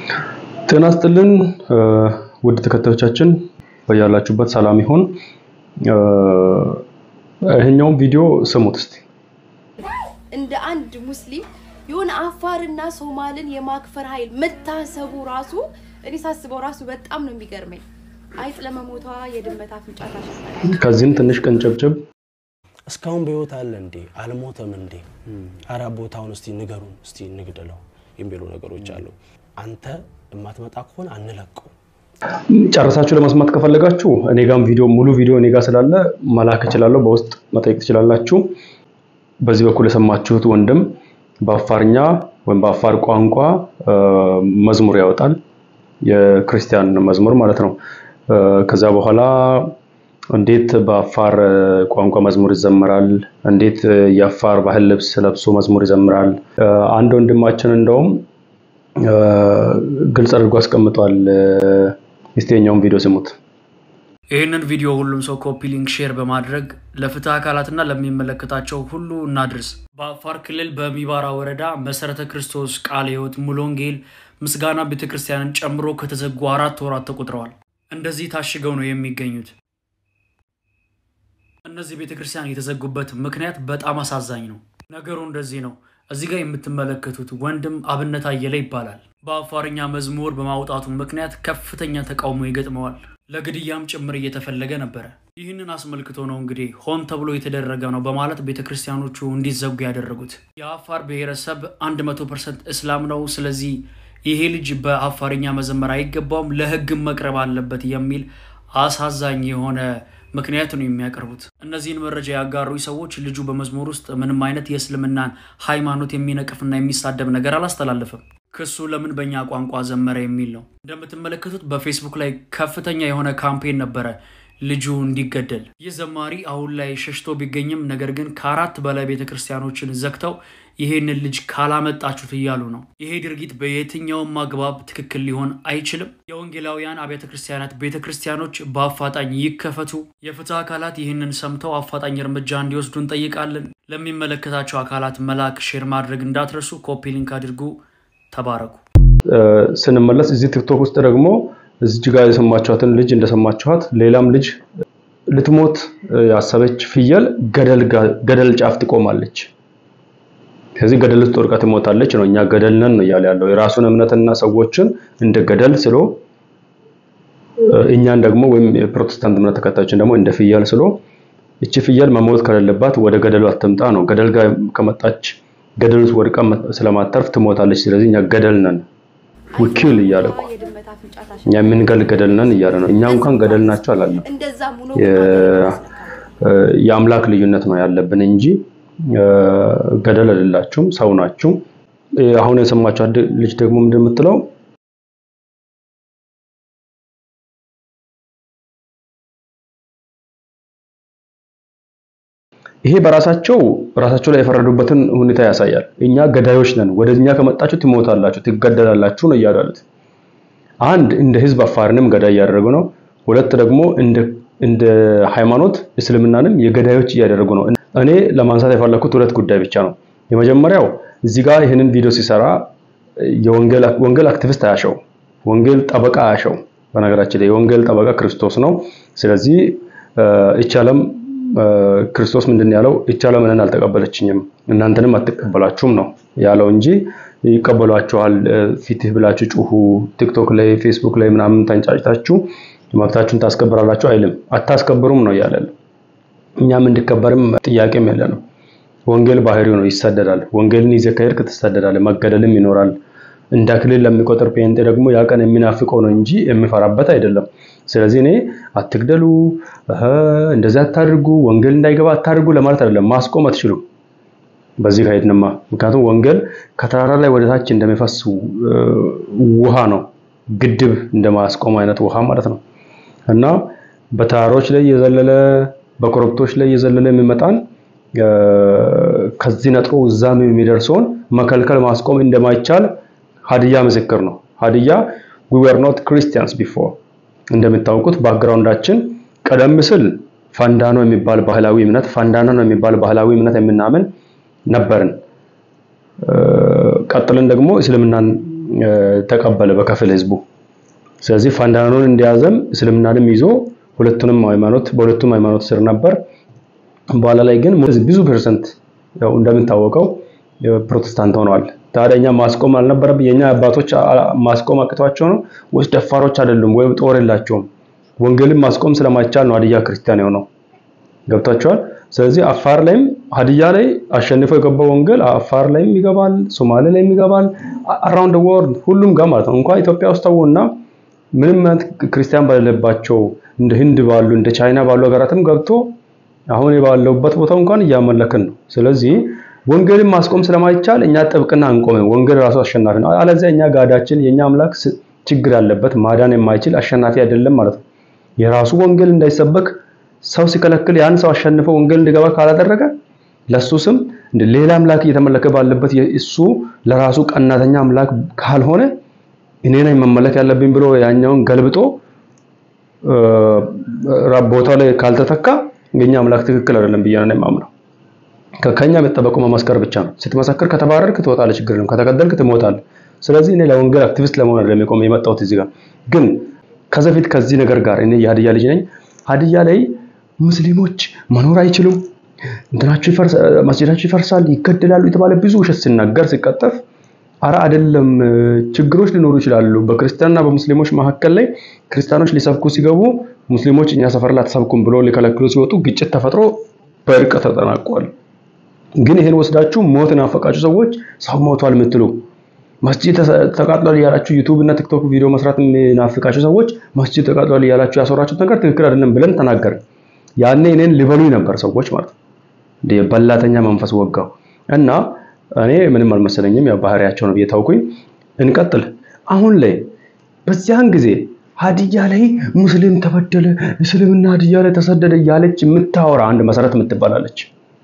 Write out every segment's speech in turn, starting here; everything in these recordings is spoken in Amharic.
ጤና ይስጥልን ውድ ተከታዮቻችን በያላችሁበት ሰላም ይሁን። ይሄኛውን ቪዲዮ ስሙት እስቲ። እንደ አንድ ሙስሊም የሆነ አፋርና ሶማልን የማክፈር ኃይል መታሰቡ ራሱ እኔ ሳስበው ራሱ በጣም ነው የሚገርመኝ። አይጥ ለመሞቷ የድመት አፍንጫ ታሸታለች። ከዚህም ትንሽ ቀንጨብጨብ እስካሁን በህይወት አለ እንዴ? አልሞተም እንዴ? አራ ቦታውን እስቲ ንገሩን፣ እስቲ እንግደለው የሚሉ ነገሮች አሉ። አንተ የማትመጣ ከሆነ አንለቀው። ጨርሳችሁ ለመስማት ከፈለጋችሁ እኔ ጋም ቪዲዮ ሙሉ ቪዲዮ እኔ ጋር ስላለ መላክ እችላለሁ። በውስጥ መጠየቅ ትችላላችሁ። በዚህ በኩል የሰማችሁት ወንድም በአፋርኛ ወይም በአፋር ቋንቋ መዝሙር ያወጣል። የክርስቲያን መዝሙር ማለት ነው። ከዛ በኋላ እንዴት በአፋር ቋንቋ መዝሙር ይዘመራል፣ እንዴት የአፋር ባህል ልብስ ለብሶ መዝሙር ይዘምራል። አንድ ወንድማችን እንደውም ግልጽ አድርጎ አስቀምጧል። እስቲ የኛውን ቪዲዮ ስሙት። ይህንን ቪዲዮ ሁሉም ሰው ኮፒ ሊንክ ሼር በማድረግ ለፍትህ አካላትና ለሚመለከታቸው ሁሉ እናድርስ። በአፋር ክልል በሚባራ ወረዳ መሰረተ ክርስቶስ ቃለ ሕይወት ሙሉ ወንጌል ምስጋና ቤተክርስቲያንን ጨምሮ ከተዘጉ አራት ወራት ተቆጥረዋል። እንደዚህ ታሽገው ነው የሚገኙት። እነዚህ ቤተክርስቲያን የተዘጉበት ምክንያት በጣም አሳዛኝ ነው። ነገሩ እንደዚህ ነው። እዚህ ጋር የምትመለከቱት ወንድም አብነት አየለ ይባላል። በአፋርኛ መዝሙር በማውጣቱ ምክንያት ከፍተኛ ተቃውሞ ይገጥመዋል። ለግድያም ጭምር እየተፈለገ ነበረ። ይህንን አስመልክቶ ነው እንግዲህ ሆን ተብሎ የተደረገ ነው በማለት ቤተክርስቲያኖቹ እንዲዘጉ ያደረጉት። የአፋር ብሔረሰብ 100 ፐርሰንት እስላም ነው። ስለዚህ ይሄ ልጅ በአፋርኛ መዘመር አይገባውም፣ ለህግም መቅረብ አለበት የሚል አሳዛኝ የሆነ ምክንያት ነው የሚያቀርቡት። እነዚህን መረጃ ያጋሩ ሰዎች ልጁ በመዝሙር ውስጥ ምንም አይነት የእስልምናን ሃይማኖት የሚነቅፍና የሚሳደብ ነገር አላስተላለፈም። ክሱ ለምን በእኛ ቋንቋ ዘመረ የሚል ነው። እንደምትመለከቱት በፌስቡክ ላይ ከፍተኛ የሆነ ካምፔን ነበረ ልጁ እንዲገደል። ይህ ዘማሪ አሁን ላይ ሸሽቶ ቢገኝም ነገር ግን ከአራት በላይ ቤተክርስቲያኖችን ዘግተው ይሄንን ልጅ ካላመጣችሁት እያሉ ነው። ይሄ ድርጊት በየትኛውም አግባብ ትክክል ሊሆን አይችልም። የወንጌላውያን አብያተ ክርስቲያናት ቤተ ክርስቲያኖች በአፋጣኝ ይከፈቱ። የፍትህ አካላት ይህንን ሰምተው አፋጣኝ እርምጃ እንዲወስዱ እንጠይቃለን። ለሚመለከታቸው አካላት መላክ፣ ሼር ማድረግ እንዳትረሱ። ኮፒ ሊንክ አድርጉ። ተባረኩ። ስንመለስ እዚህ ቲክቶክ ውስጥ ደግሞ እዚህ ጋር የሰማችኋትን ልጅ እንደሰማችኋት ሌላም ልጅ ልትሞት ያሰበች ፍየል ገደል ጫፍ ትቆማለች። ከዚህ ገደል ውስጥ ወድቃ ትሞታለች ነው። እኛ ገደል ነን ነው እያለ ያለው የራሱን እምነትና ሰዎችን እንደ ገደል ስሎ እኛን ደግሞ ወይም የፕሮቴስታንት እምነት ተከታዮችን ደግሞ እንደ ፍየል ስሎ እቺ ፍየል መሞት ከሌለባት ወደ ገደሉ አትምጣ ነው። ገደል ጋር ከመጣች ገደል ውስጥ ወድቃ ስለማተርፍ ትሞታለች። ስለዚህ እኛ ገደል ነን ውኪል እያለ እኮ የድመት አፍንጫ ታሸታለች። እኛ የምንገል ገደል ነን እያለ ነው። እኛ እንኳን ገደል ናቸው አላለም። እንደዛም ሆኖ የአምላክ ልዩነት ነው ያለብን እንጂ ገደል አይደላችሁም፣ ሰው ናችሁ። አሁን የሰማችሁ ልጅ ደግሞ ምንድን የምትለው ይሄ በራሳቸው ራሳቸው ላይ የፈረዱበትን ሁኔታ ያሳያል። እኛ ገዳዮች ነን፣ ወደኛ ከመጣችሁ ትሞታላችሁ፣ ትገደላላችሁ ነው እያሉ ያሉት። አንድ እንደ ህዝብ አፋርንም ገዳይ እያደረጉ ነው። ሁለት ደግሞ እንደ እንደ ሃይማኖት እስልምናንም የገዳዮች እያደረጉ ነው። እኔ ለማንሳት የፈለኩት ሁለት ጉዳይ ብቻ ነው። የመጀመሪያው እዚህ ጋር ይህንን ቪዲዮ ሲሰራ የወንጌል ወንጌል አክቲቪስት አያሸው፣ ወንጌል ጠበቃ አያሸው። በነገራችን ላይ የወንጌል ጠበቃ ክርስቶስ ነው። ስለዚህ ይህች ዓለም ክርስቶስ ምንድን ያለው ይህች ዓለም እኔን አልተቀበለችኝም እናንተንም አትቀበላችሁም ነው ያለው እንጂ ይቀበሏችኋል፣ ፊትህ ብላችሁ ጩሁ፣ ቲክቶክ ላይ ፌስቡክ ላይ ምናምን ተንጫጭታችሁ መብታችሁን ታስከብራላችሁ አይልም። አታስከብሩም ነው እያለ እኛም እንዲከበርም ጥያቄም የለ ነው። ወንጌል ባህሪው ነው፣ ይሰደዳል። ወንጌልን ይዘህ ከሄድክ ትሰደዳለህ፣ መገደልም ይኖራል። እንደ አክሊል ለሚቆጥር ጴንጤ ደግሞ ያ ቀን የሚናፍቀው ነው እንጂ የሚፈራበት አይደለም። ስለዚህ እኔ አትግደሉ፣ እንደዚህ አታድርጉ፣ ወንጌል እንዳይገባ አታድርጉ ለማለት አይደለም። ማስቆም አትችሉም በዚህ ከሄድንማ። ምክንያቱም ወንጌል ከተራራ ላይ ወደ ታች እንደሚፈስ ውሃ ነው፣ ግድብ እንደማስቆም አይነት ውሃ ማለት ነው። እና በተራሮች ላይ የዘለለ በኮረብቶች ላይ የዘለለ የሚመጣን ከዚህ ነጥሮ እዛም የሚደርሰውን መከልከል ማስቆም እንደማይቻል ሀዲያ ምስክር ነው። ሀዲያ we were not Christians before እንደምታውቁት ባክግራውንዳችን ቀደም ሲል ፋንዳኖ የሚባል ባህላዊ እምነት ፋንዳኖ ነው የሚባል ባህላዊ እምነት የምናምን ነበርን። ቀጥልን ደግሞ እስልምናን ተቀበለ በከፊል ህዝቡ። ስለዚህ ፋንዳኖን እንደያዘም እስልምናንም ይዞ ሁለቱንም ሃይማኖት በሁለቱም ሃይማኖት ስር ነበር። በኋላ ላይ ግን ብዙ ፐርሰንት ያው እንደምታወቀው ፕሮቴስታንት ሆነዋል። ታዲያ እኛ ማስቆም አልነበረብን? የኛ አባቶች ማስቆም አቅቷቸው ነው ወይስ ደፋሮች አይደሉም? ወይም ጦር የላቸውም? ወንጌልን ማስቆም ስለማይቻል ነው ሀዲያ ክርስቲያን የሆነው። ገብታችኋል? ስለዚህ አፋር ላይም ሀዲያ ላይ አሸንፎ የገባው ወንጌል አፋር ላይም ይገባል፣ ሶማሌ ላይም ይገባል፣ አራውንድ ወርልድ ሁሉም ጋር ማለት ነው። እንኳን ኢትዮጵያ ውስጥ ተውና ምንም አይነት ክርስቲያን በሌለባቸው እንደ ህንድ ባሉ እንደ ቻይና ባሉ ሀገራትም ገብቶ አሁን ባለውበት ቦታ እንኳን እያመለክን ነው። ስለዚህ ወንጌልን ማስቆም ስለማይቻል እኛ ጥብቅና አንቆምም። ወንጌል ራሱ አሸናፊ ነው። አለዚያ እኛ ጋዳችን የኛ አምላክ ችግር ያለበት ማዳን የማይችል አሸናፊ አይደለም ማለት ነው። የራሱ ወንጌል እንዳይሰበክ ሰው ሲከለክል ያን ሰው አሸንፈው ወንጌል እንዲገባ ካላደረገ ለሱ ስም እንደ ሌላ አምላክ እየተመለከ ባለበት እሱ ለራሱ ቀናተኛ አምላክ ካልሆነ እኔ ነኝ መመለክ ያለብኝ ብሎ ያኛውን ገልብጦ ቦታው ላይ ካልተተካ የኛ አምላክ ትክክል አይደለም ብዬ ነው የማምነው። ከኛ የሚጠበቀው መመስከር ብቻ ነው። ስትመሰክር ከተባረርክ ትወጣለህ፣ ችግር የለም። ከተገደልክ ትሞታለህ። ስለዚህ እኔ ለወንጌል አክቲቪስት ለመሆን አይደለም የቆመ የመጣሁት እዚህ ጋር ግን ከዚህ በፊት ከዚህ ነገር ጋር እኔ የሀዲያ ልጅ ነኝ። ሀዲያ ላይ ሙስሊሞች መኖር አይችሉም፣ እንትናቸው መስጂዳቸው ይፈርሳል፣ ይገደላሉ የተባለ ብዙ ውሸት ሲናገር ሲቀጠፍ፣ አረ አይደለም ችግሮች ሊኖሩ ይችላሉ። በክርስቲያንና በሙስሊሞች መካከል ላይ ክርስቲያኖች ሊሰብኩ ሲገቡ ሙስሊሞች እኛ ሰፈር ላይ አትሰብኩም ብሎ ሊከለክሉ ሲወጡ ግጭት ተፈጥሮ በእርቅ ተጠናቋል። ግን ይሄን ወስዳችሁ ሞት ናፈቃችሁ ሰዎች ሰው ሞቷል የምትሉ መስጂድ ተቃጥሏል እያላችሁ ዩቲዩብ እና ቲክቶክ ቪዲዮ መስራት የሚናፍቃችሁ ሰዎች መስጂድ ተቃጥሏል እያላችሁ ያሰራችሁት ነገር ትክክል አይደለም ብለን ተናገርን። ያኔ እኔን ሊበሉኝ ነበር ሰዎች ማለት ነው። በላተኛ መንፈስ ወጋው እና እኔ ምንም አልመሰለኝም። ያው ባህሪያቸው ነው ብዬ ታውኩኝ። እንቀጥል። አሁን ላይ በዚያን ጊዜ ሀዲያ ላይ ሙስሊም ተበደለ፣ እስልምና ሀዲያ ላይ ተሰደደ እያለች የምታወራ አንድ መሰረት የምትባላለች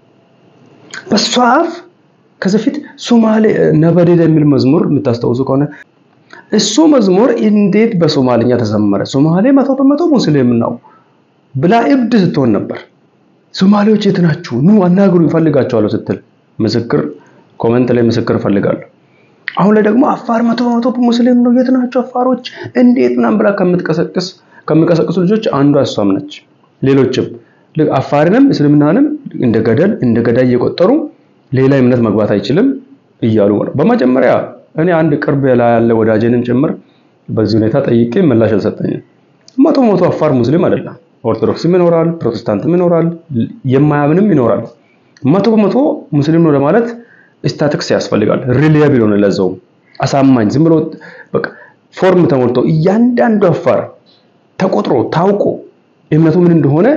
በሷ አፍ ከዚህ ፊት ሶማሌ ነበደደ የሚል መዝሙር የምታስታውሱ ከሆነ እሱ መዝሙር እንዴት በሶማልኛ ተዘመረ? ሶማሌ መቶ በመቶ ሙስሊም ነው ብላ እብድ ስትሆን ነበር። ሶማሌዎች የት ናችሁ? ኑ አናግሩ ይፈልጋቸዋለሁ ስትል ምስክር ኮመንት ላይ ምስክር እፈልጋለሁ። አሁን ላይ ደግሞ አፋር መቶ በመቶ ሙስሊም ነው፣ የት ናቸው አፋሮች እንዴት ምናምን ብላ ከምትቀሰቅስ ከሚቀሰቅሱ ልጆች አንዷ እሷም ነች። ሌሎችም አፋርንም እስልምናንም እንደ ገደል እንደ ገዳይ እየቆጠሩ ሌላ እምነት መግባት አይችልም እያሉ ነው። በመጀመሪያ እኔ አንድ ቅርብ ላይ ያለ ወዳጄንም ጭምር በዚህ ሁኔታ ጠይቄ ምላሽ አልሰጠኝም። መቶ መቶ አፋር ሙስሊም አይደለም። ኦርቶዶክስም ይኖራል፣ ፕሮቴስታንትም ይኖራል፣ የማያምንም ይኖራል። መቶ በመቶ ሙስሊም ነው ለማለት ስታቲክስ ያስፈልጋል። ሪሊያብል ሆነ ለዛው አሳማኝ ዝም ብሎ በቃ ፎርም ተሞልቶ እያንዳንዱ አፋር ተቆጥሮ ታውቆ እምነቱ ምን እንደሆነ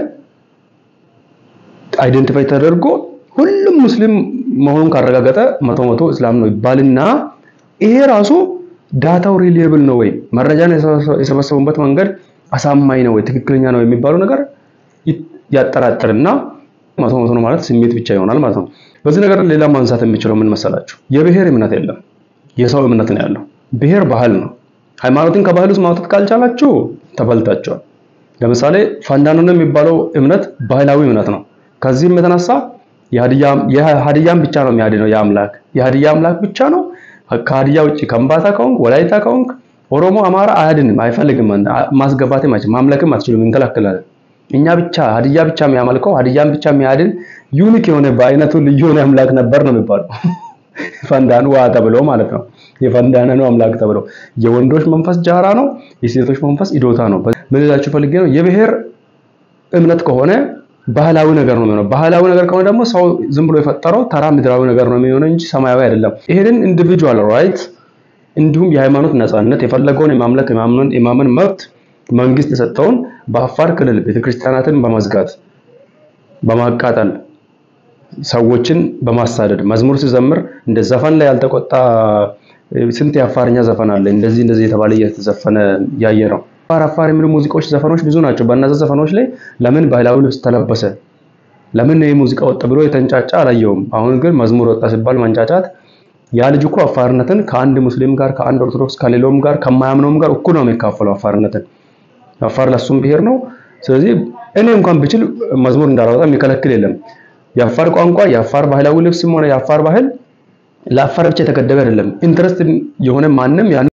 አይደንቲፋይ ተደርጎ ሁሉም ሙስሊም መሆኑን ካረጋገጠ መቶ መቶ እስላም ነው ይባልና ይሄ ራሱ ዳታው ሪሊየብል ነው ወይ መረጃን የሰበሰቡበት መንገድ አሳማኝ ነው ወይ ትክክለኛ ነው የሚባለው ነገር ያጠራጥርና መቶ መቶ ነው ማለት ስሜት ብቻ ይሆናል ማለት ነው። በዚህ ነገር ሌላ ማንሳት የሚችለው ምን መሰላችሁ? የብሔር እምነት የለም፣ የሰው እምነት ነው ያለው። ብሔር ባህል ነው። ሃይማኖትን ከባህል ውስጥ ማውጣት ካልቻላችሁ ተበልታችኋል። ለምሳሌ ፋንዳኖ የሚባለው እምነት ባህላዊ እምነት ነው። ከዚህም የተነሳ የሀዲያን ብቻ ነው የሚያድነው የአምላክ የሀዲያ አምላክ ብቻ ነው። ከሀዲያ ውጭ ከምባታ ከሆንክ ወላይታ ከሆንክ ኦሮሞ፣ አማራ አያድንም፣ አይፈልግም፣ ማስገባትም አይችልም፣ ማምለክም አትችሉም፣ እንከላከላለን። እኛ ብቻ ሀዲያ ብቻ የሚያመልከው ሀዲያን ብቻ የሚያድን ዩኒክ የሆነ በአይነቱ ልዩ የሆነ አምላክ ነበር ነው የሚባለው። ፈንዳኑ ዋ ተብሎ ማለት ነው። የፈንዳነ ነው አምላክ ተብሎ የወንዶች መንፈስ ጃራ ነው፣ የሴቶች መንፈስ ኢዶታ ነው። ምን ልላችሁ ፈልጌ ነው የብሔር እምነት ከሆነ ባህላዊ ነገር ነው የሚሆነው። ባህላዊ ነገር ከሆነ ደግሞ ሰው ዝም ብሎ የፈጠረው ተራ ምድራዊ ነገር ነው የሚሆነው እንጂ ሰማያዊ አይደለም። ይሄንን ኢንዲቪጁዋል ራይት እንዲሁም የሃይማኖት ነጻነት የፈለገውን የማምለክ የማመን መብት መንግስት የሰጠውን በአፋር ክልል ቤተክርስቲያናትን በመዝጋት በማቃጠል ሰዎችን በማሳደድ መዝሙር ሲዘምር እንደ ዘፈን ላይ ያልተቆጣ ስንት የአፋርኛ ዘፈን አለ እንደዚህ እንደዚህ የተባለ እየተዘፈነ ያየ ነው። አፋር አፋር የሚሉ ሙዚቃዎች ዘፈኖች ብዙ ናቸው። በእነዚያ ዘፈኖች ላይ ለምን ባህላዊ ልብስ ተለበሰ፣ ለምን ይህ ሙዚቃ ወጣ ብሎ የተንጫጫ አላየውም። አሁን ግን መዝሙር ወጣ ሲባል መንጫጫት። ያ ልጅ እኮ አፋርነትን ከአንድ ሙስሊም ጋር ከአንድ ኦርቶዶክስ ከሌላውም ጋር ከማያምነውም ጋር እኩል ነው የሚካፈለው አፋርነትን። አፋር ለሱም ብሄር ነው። ስለዚህ እኔ እንኳን ብችል መዝሙር እንዳላወጣ የሚከለክል የለም። የአፋር ቋንቋ የአፋር ባህላዊ ልብስም ሆነ የአፋር ባህል ለአፋር ብቻ የተገደበ አይደለም። ኢንትረስት የሆነ ማንም ያን